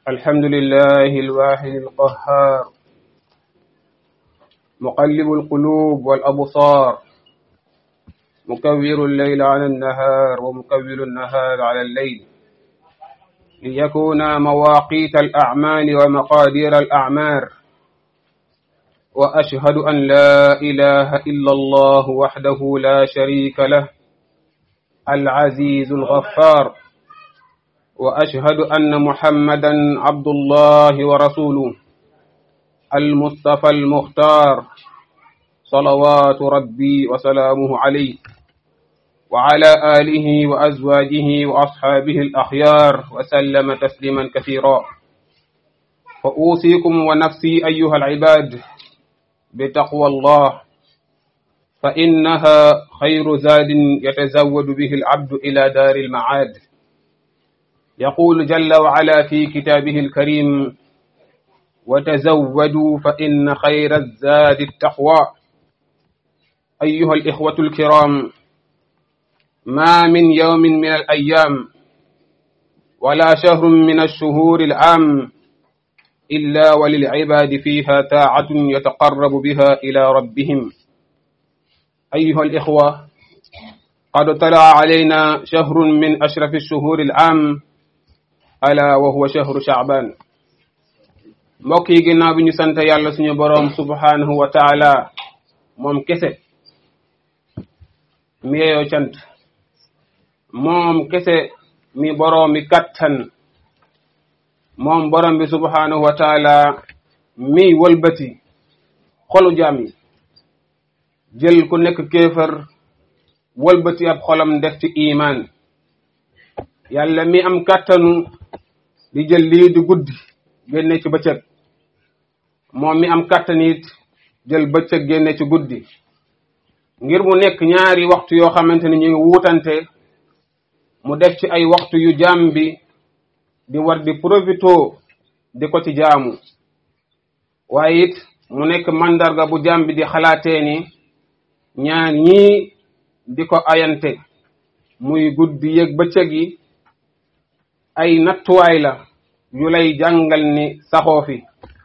الحمد لله الواحد القهار مقلب القلوب والأبصار مكور الليل على النهار ومكور النهار على الليل ليكون مواقيت الأعمال ومقادير الأعمار وأشهد أن لا إله إلا الله وحده لا شريك له العزيز الغفار وأشهد أن محمدا عبد الله ورسوله المصطفى المختار صلوات ربي وسلامه عليه وعلى آله وأزواجه وأصحابه الأخيار وسلم تسليما كثيرا فأوصيكم ونفسي أيها العباد بتقوى الله فإنها خير زاد يتزود به العبد إلى دار المعاد يقول جل وعلا في كتابه الكريم وتزودوا فإن خير الزاد التقوى أيها الإخوة الكرام ما من يوم من الأيام ولا شهر من الشهور العام إلا وللعباد فيها طاعة يتقرب بها إلى ربهم أيها الإخوة قد طلع علينا شهر من أشرف الشهور العام ألا وهو شهر شعبان mbokk yi ginnaaw bi ñu sant yàlla suñu boroom subhanahu wa taala moom kese mi yeyoo cant moom kese mi boroom mi kattan moom boroom bi subhanahu wa taala mi wëlbati xolu jaam yi jël ku nekk kéefër wëlbati ab xolam def ci iman yàlla mi am kattanu di jël lii di guddi génne ci bëccëg moom mi am kattan it jël bëccëg génne ci guddi ngir mu nekk ñaari waxtu yoo xamante ni ñu ngi wuutante mu def ci ay waxtu yu jaam bi di war di profito di ko ci jaamu waaye it mu nekk mandarga bu jaam bi di xalaatee ni ñaar ñii di ko ayante muy guddi yëg bëccëg yi ay nattuwaay la yu lay jàngal ni saxoo fi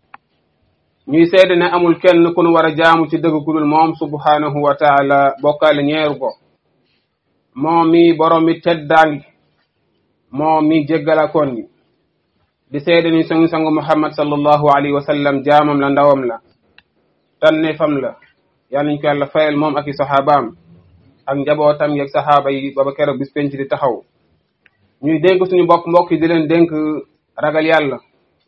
ñuy seede ne amul kenn ku nu war a jaamu ci dëgg ku dul moom subhanahu wa taala bokkaale ñeeru ko moom mi borom mi teddaangi moom mi jéggalakoon gi di seede ni sangu sangu muhammad sallallahu alayhi wa sallam jaamam la ndawam la tanne fam la yàlla ñu ko yàlla fayal moom ak i saxaabaam ak njabootam yeeg saxaaba yi baba keroog bis penc di taxaw ñuy dénk suñu bopp mbokk yi di leen dénk ragal yàlla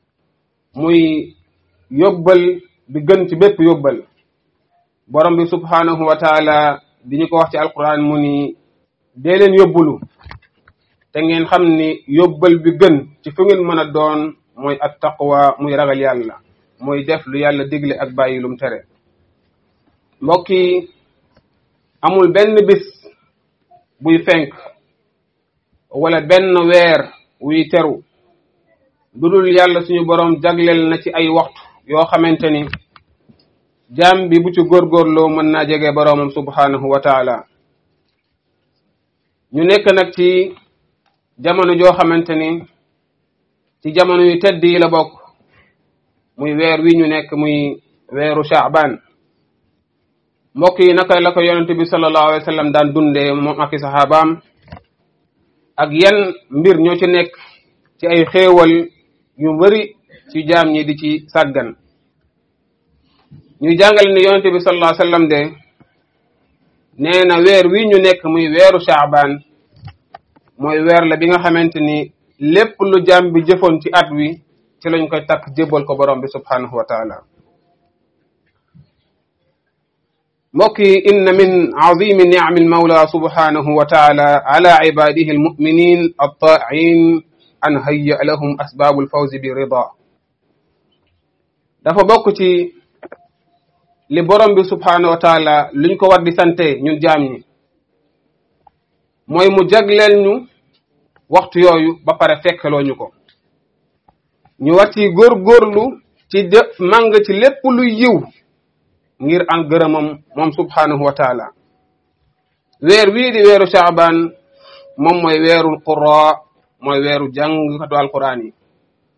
muy yóbbal bi gën ci bépp yóbbal borom bi subhanahu wa taala di ñu ko wax ci alquran mu ni dee leen yóbbulu te ngeen xam ni yóbbal bi gën ci fu ngeen mën a doon mooy at taqwa muy ragal yàlla mooy def lu yàlla digle ak bàyyi lum tere mbokk yi amul benn bis buy fenk wala benn weer wuy teru lu dul yàlla suñu boroom jagleel na ci ay waxtu yoo xamante ni jaam bi bu ci góorgóorloo mën naa jege boroomam subhanahu wa taala ñu nekk nag ci jamono joo xamante ni ci jamono yu tedd yi la bokk muy weer wi ñu nekk muy weeru shaaban mbokk yi naka la ko yonente bi sallallahu alayhi wa sallam daan dundee moom ak i saxaabaam ak yan mbir ñoo ci nekk ci ay xéewal yu bari ci jaam ñi di ci sàggan ñuy jàngale ni yonente bi sallallahu alayhi wa sallam de nee na weer wi ñu nekk muy weeru shaaban mooy weer la bi nga xamante ni lépp lu jaam bi jëfoon ci at wi ci lañ koy takk jébbal ko borom bi subhanahu wa taala mbokk yi inna min azimi nicami almawla subhanahu wa taala ala ibadihi almuminin altaa'in an hayya lahum asbaabu alfawzi bi rida dafa bokk ci li borom bi subhanahu wa taala luñ ko war di sante ñun jaam ñi mooy mu jagleel ñu waxtu yooyu ba pare fekkeloo ñu ko ñu war ci góorgóorlu ci def màng ci lépp lu yiw ngir am gërëmam moom subhanahu wa taala weer wii di weeru shaaban moom mooy weerul qura mooy weeru jàngkatu alquran yi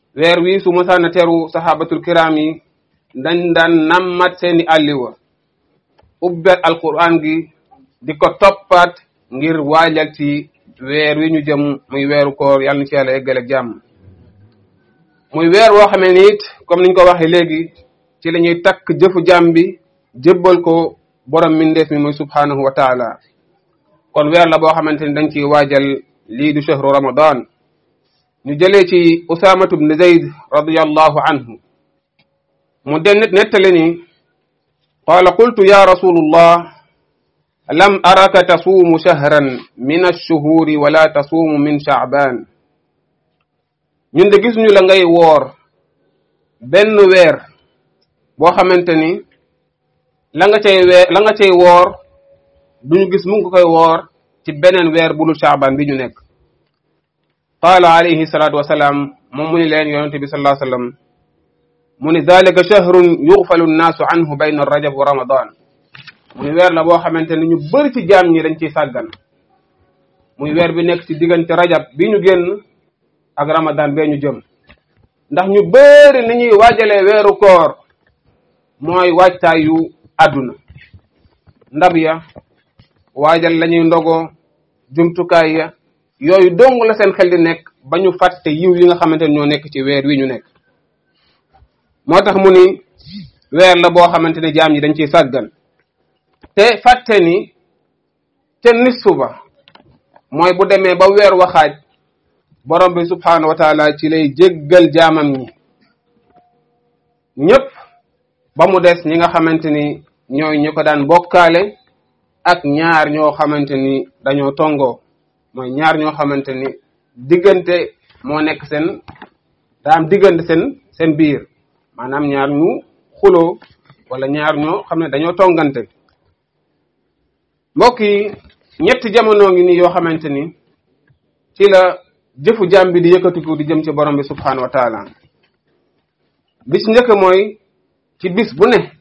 weer wi su mosaana teru sahabatul kiram yi dañ daan nammat seeni àlliwa ubbet alquran gi di ko toppaat ngir waajal ci weer wi ñu jëm muy weeru koor yàlla na ci yàlla eggale ak jàmm muy weer woo xamee ni it comme niñ ko waxee léegi ci la ñuy takk jëfu jàmm bi jébbal ko borom mindeef mi muy subhanahu wa taala kon weer la boo xamante ni dañ ciy waajal lii du chahru ramadan ñu jëlee ci usamatu bne zayd radiallahu anhu mu den nettali ni qaala qultu ya rasulullah lam araka tasuumu shahran min alshuhuri wala tasuumu min shaaban ñun de gisuñu la ngay woor benn weer boo xamante ni la nga cay weer la nga cay woor duñu gis mu ngi koy woor ci beneen weer bu dul shaaban bi ñu nekk qaala alayhi salaatu wasalaam moom mu ni leen yonente bi sallallahu alayhi wasallam mu ni dalika shahrun yughfalu nnaasu anhu bayna rajab wa ramadan mu ni weer la boo xamante ni ñu bëri ci jaam ñi dañ ciy sàggan muy weer bi nekk ci diggante rajab bi ñu génn ak ramadan bee ñu jëm ndax ñu bëri ni ñuy waajalee weeru koor mooy waajtaayu àdduna ndab ya waajal la ñuy ndogoo jumtukaay ya yooyu dong la seen xel di nekk ba ñu fàtte yiw yi nga xamante ne ñoo nekk ci weer wi ñu nekk moo tax mu ni weer la boo xamante ne jaam ñi dañ ciy sàggan te fàtte ni te nisfu ba mooy bu demee ba weer waxaaj borom bi subhaanahu wa taala ci lay jéggal jaamam ñi ñëpp ba mu des ñi nga xamante ni ñooy ñu ko daan bokkaale ak ñaar ñoo xamante ni dañoo tongoo mooy ñaar ñoo xamante ni diggante moo nekk seen daa am diggante seen seen biir maanaam ñaar ñu xuloo wala ñaar ñoo xam ne dañoo tongante mbokk yi ñetti jamono ngi nii yoo xamante ni ci la jëfu jaam bi di yëkkatiku di jëm ci borom bi subhanahu wa taala bis njëkk mooy ci bis bu ne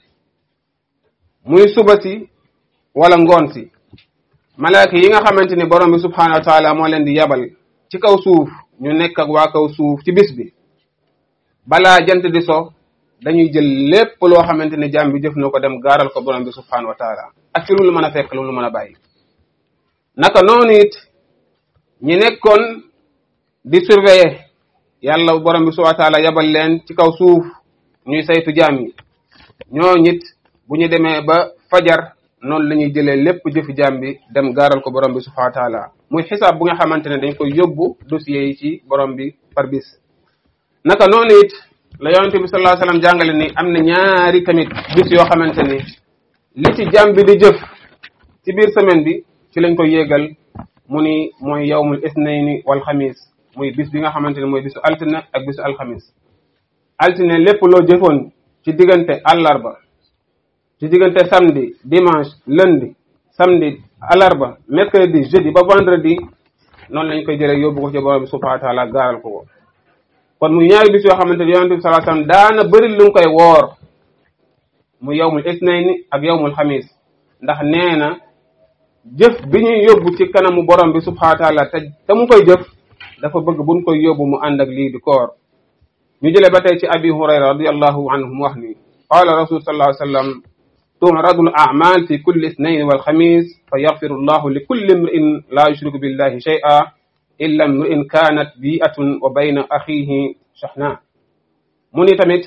muy suba si wala ngoon si malaaka yi nga xamante ni borom bi subhanahu wa taala moo leen di yabal ci kaw suuf ñu nekk ak waa kaw suuf ci bis bi balaa jant di so dañuy jël lépp loo xamante ni jaam bi jëf na ko dem gaaral ko borom bi subhanahu wa taala ak ci lu mën a fekk lu mën a bàyyi naka noonu it ñi nekkoon di surveiller yàlla borom bi subhanahu wa taala yabal leen ci kaw suuf ñuy saytu jaam yi ñoo ñit bu ñu demee ba fajar noonu la ñuy jëlee lépp jëfi jaam bi dem gaaral ko borom bi subhanahu wa taala muy xisaab bu nga xamante ne dañ koy yóbbu dossiers yi ci borom bi par bis naka noonu it la yonente bi sallallahu alayhi wasallam jàngale ni am na ñaari tamit bis yoo xamante ni li ci jaam bi di jëf ci biir semaine bi ci lañ koy yéegal mu ni mooy yawmul isnayni wal xamis muy bis bi nga xamante ne mooy bisu altine ak bisu alxamis altine lépp loo jëfoon ci diggante àllarba ci diggante samedi dimanche lundi samedi alarba mercredi jeudi ba vendredi noonu lañ koy jëlee yóbbu ko ci borom bi subhanahu wa taala gaaral ko ko kon muy ñaari bis yoo xamante ne yonente bi sallallahu alayhi wasallam daana bëri lu mu koy woor mu yawmul isnayni ak yawmul xamis ndax nee na jëf bi ñuy yóbbu ci kanamu borom bi subhanahu wa taala te te mu koy jëf dafa bëgg buñ koy yóbbu mu ànd ak lii di koor ñu jëlee ba tey ci abi hurayra radiallahu anhu mu wax ni qala rasul sallallahu alayhi wasallam تعرض الأعمال في كل اثنين والخميس فيغفر الله لكل امرئ لا يشرك بالله شيئا إلا امرئ كانت بيئة وبين أخيه شحناء mu ni tamit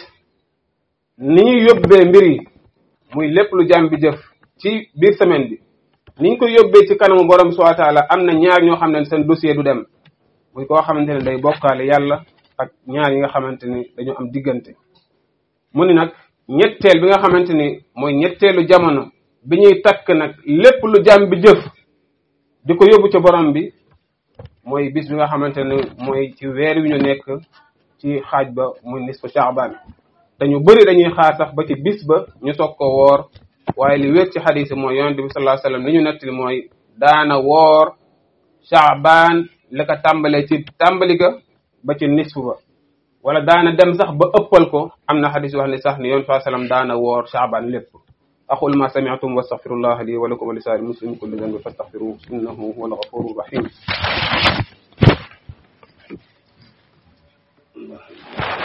ni ñuy yóbbee mbir yi muy lépp lu jàmm bi jëf ci biir semaine bi ni ñu koy yóbbee ci kanamu borom subhanahu wa taala am na ñaar ñoo xam ne seen dossier du dem muy koo xamante ne day bokkaale yàlla ak ñaar yi nga xamante ni dañoo am diggante mu ni nag ñetteel bi nga xamante ni mooy ñetteelu jamono bi ñuy takk nag lépp lu jàmm bi jëf di ko yóbbu ca borom bi mooy bis bi nga xamante ne mooy ci weer wi ñu nekk ci xaaj ba muy nisfu Shaaban dañu bëri dañuy xaar sax ba ci bis ba ñu soog ko woor waaye li wér ci xadis mooy yonent bi sallallahu alayhi wasallam li ñu nettali mooy daana woor Shaaban la ko tàmbalee ci tàmbali ga ba ci nisfu ba wala daana dem sax ba ëppal ko am na xadis wax ne sax ni yoon saa sallam daana woor Shaaban lépp aqul ma sami'tum wa astaghfirullah li wa lakum wa li sa'iril muslimin kulli dhanbin fastaghfiruhu innahu huwal ghafurur rahim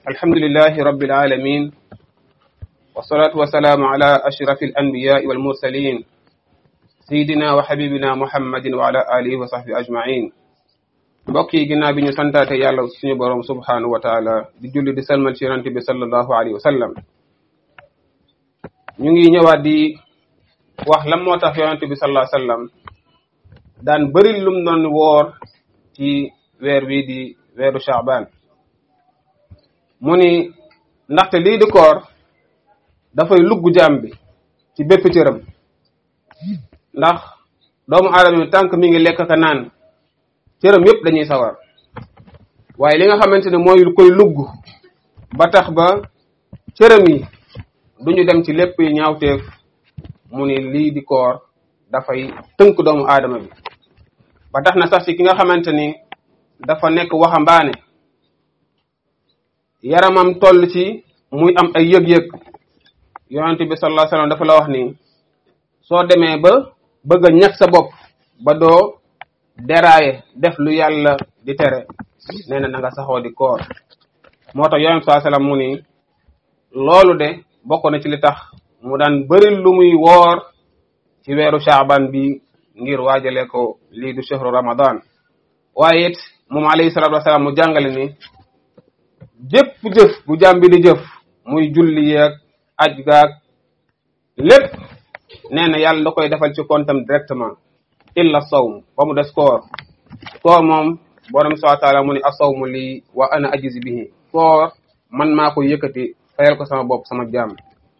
alhamdulillahi rabbil alamin wassalatu wassalaamu ala ashrafi alanbiyai walmursalin sayidina wa habibina muhammadin wa ala alihi wa sahbi ajmain mbokk yi ginnaaw bi ñu santaate yàlla suñu boroom subhanahu wa taala di julli di salmal ci yonante bi sallallahu alayhi wa sallam ñu ngi ñëwaat di wax lan moo tax yonante bi sallallahu alayhi wa sallam daan bëri lum doon woor ci weer wi di weeru Shaaban mu ni ndaxte lii di koor dafay lugg jaam bi ci bépp cëram ndax doomu aadama bi tànk mi ngi lekk ka naan cëram yépp dañuy sawar waaye li nga xamante ne mooy koy lugg ba tax ba cëram yi duñu dem ci lépp yi ñaawteef mu ni lii di koor dafay tënk doomu aadama bi ba tax na sax ci ki nga xamante ni dafa nekk waxambaane yaramam toll ci muy am ay yëg-yëg yonente bi sallallahu alayhi wasallam dafa la wax ni soo demee ba bëgg a ñàkk sa bopp ba doo deraaye def lu yàlla di tere nee na na nga saxoo di koor moo tax yonente sallallahu alayhi wasallam mu ni loolu de bokk na ci li tax mu daan bëri lu muy woor ci weeru shaaban bi ngir waajale ko lii du shahru ramadan waaye it moom alayhi salatu wasalaam mu jàngale ni jëpp jëf bu jàmm bi di jëf muy julli yeeg aj gaag lépp nee na yàlla da koy defal ci kontam directement illa sawm ba mu des koor koor moom borom subhanahu wa taala mu ni asawmu lii wa ana ajizi bihi koor man maa ko yëkkati fayal ko sama bopp sama jàmm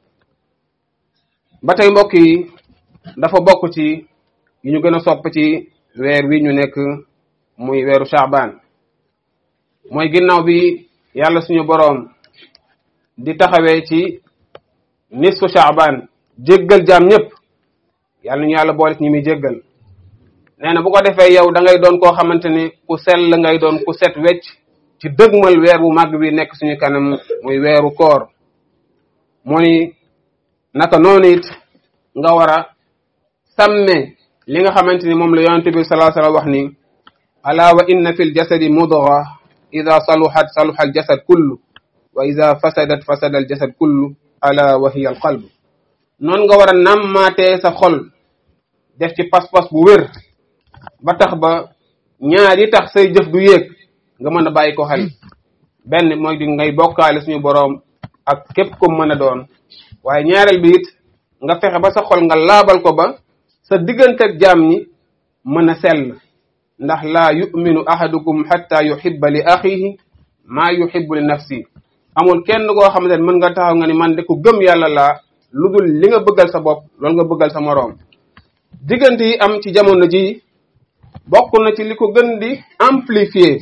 ba tey mbokk yi dafa bokk ci yi ñu gën a sopp ci weer wi ñu nekk muy weeru Shaaban mooy ginnaaw bi yàlla suñu boroom di taxawee ci nisfu Shaaban jéggal jaam ñëpp yàlla ñu yàlla boole ci ñi muy jéggal nee na bu ko defee yow da ngay doon koo xamante ni ku sell ngay doon ku set wecc ci dëgmal weer bu màgg bi nekk suñu kanam muy weeru koor mu ni naka noonu it nga war a sàmme li nga xamante ni moom la yonente bi sallallahu alayhi wasallam wax ni ala wa inna fi ljasadi mudga ida saluhat saluha aljasad kullu wa ida fasadat fasada aljasad kullu ala wa hiya alqalb noonu nga war a nammaatee sa xol def ci pas-pas bu wér ba tax ba ñaar yi tax say jëf du yéeg nga mën a bàyyi ko xel benn mooy di ngay bokkaale suñu boroom ak képp ko mën a doon waaye ñaareel bi it nga fexe ba sa xol nga laabal ko ba sa diggante ak jaam ñi mën a sell ndax laa yuminu ahadukum xatta yuhibba li axihi maa yuhibbu li nafsi amul kenn koo xamante ne mën nga taxaw nga ni man de ku gëm yàlla laa lu dul li nga bëggal sa bopp loolu nga bëggal sa moroom diggante yi am ci jamono ji bokk na ci li ko gën di amplifier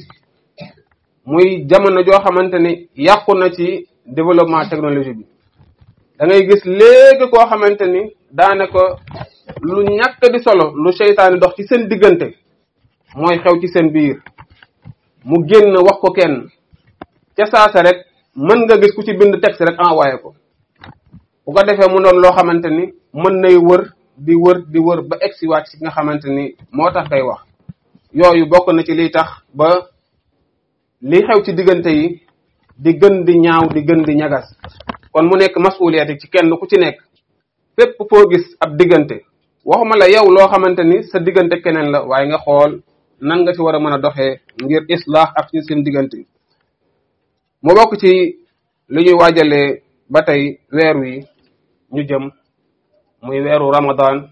muy jamono joo xamante ni yàqu na ci développement technologie bi da ngay gis léegi koo xamante ni daanaka lu ñàkk di solo lu seytaane dox ci seen diggante mooy xew ci seen biir mu génn wax ko kenn ca saasa rek mën nga gis ku ci bind texte rek envoyé ko bu ko defee mu doon loo xamante ni mën nay wër di wër di wër ba egsi waat ci nga xamante ni moo tax kay wax yooyu bokk na ci liy tax ba li xew ci diggante yi di gën di ñaaw di gën di ñagas kon mu nekk masuliyati ci kenn ku ci nekk fépp foo gis ab diggante waxuma la yow loo xamante ni sa diggante keneen la waaye nga xool nan nga ci war a mën a doxee ngir islaax ak ci seen diggante mu bokk ci li ñuy waajalee ba tey weer wi ñu jëm muy weeru ramadan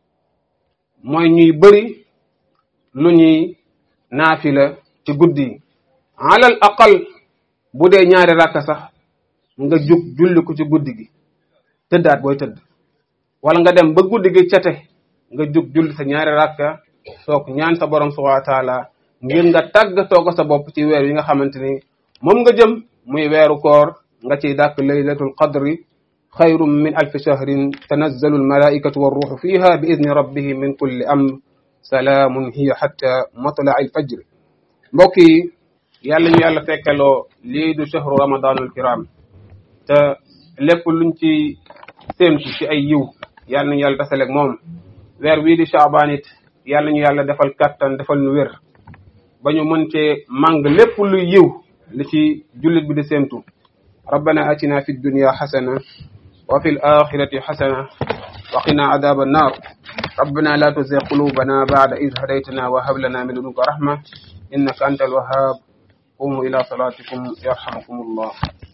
mooy ñuy bëri lu ñuy naafila ci guddi yi alal aqal bu dee ñaari rakka sax nga jug julli ko ci guddi gi tëddaat booy tëdd wala nga dem ba guddi gi cate nga jug julli sa ñaari rakka soog ñaan sa borom subhanahu wa taala ngir nga tàggatoo ko sa bopp ci weer yi nga xamante ni moom nga jëm muy weeru koor nga ciy dàkk laylatul qadri xayrum min alfi shahrin tanazzalu almalaikatu warruxu fiha bi idni rabbihim min kulli amr salaamun hiya xatta matla al fajr mbokk yi yàlla ñu yàlla fekkeloo lii du shahru ramadanul kiram te lépp luñ ci séentu ci ay yiw yàlla nañu yàlla tasaleeg moom weer wii di chaabaan it yàlla ñu yàlla defal kattan defal nu wér ba ñu mën cee màng lépp luy yiw li ci jullit bi di séentu ربنا آتنا في الدنيا حسنة وفي الآخرة حسنة وقنا عذاب النار ربنا لا تزغ قلوبنا بعد إذ هديتنا وهب لنا من لدنك رحمة إنك أنت الوهاب قوموا إلى صلاتكم يرحمكم الله